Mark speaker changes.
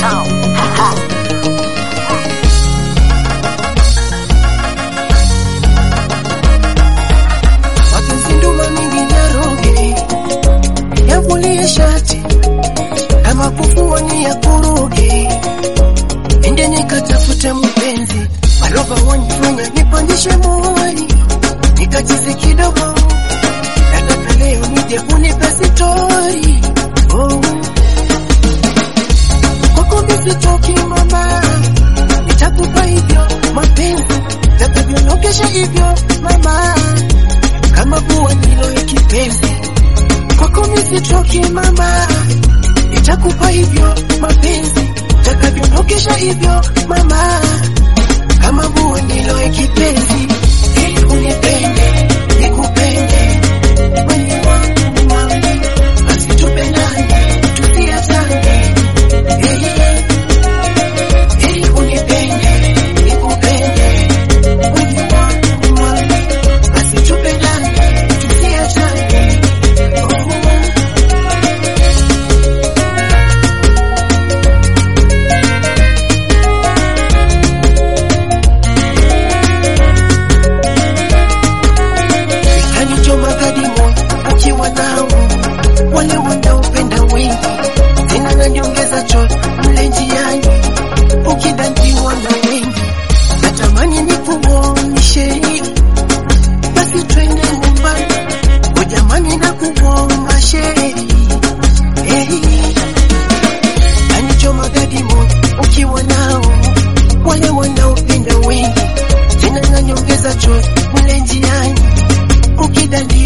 Speaker 1: wakizinduma mingi nyaroge yavulie shati kama kufua ni ya kuruge ende nikatafute mpenzi walova wanifanya nipandishe moyoni nikachizi kidogo nataka leo nije unipe sitori oh. kwako misitoki mama nitakupa hivyo mapenzi natavyonokesha hivyo mama kama kuwa nilo ikipenzi kwako misitoki mama nitakupa hivyo mapenzi takavyonokesha hivyo mama kama buwe ndilo ikipenzi ili unipende nikupende mwenye wangu mami basi tupendane tusiachane Eh, ili unipende nikupende mwenye wangu mami basi tupendane tusiachane oh. kanichoma kadimo ukiwa nao wale wanaopenda wengi tena naniongeza cho mle njiani ukidandiwa na wengi natamani nikuonyeshe basi twende nyumbani ujamani na kuomba sherehe hey. kanichoma kadimo ukiwa nao wale wanaopenda wengi tena naniongeza cho mle njiani ukidandi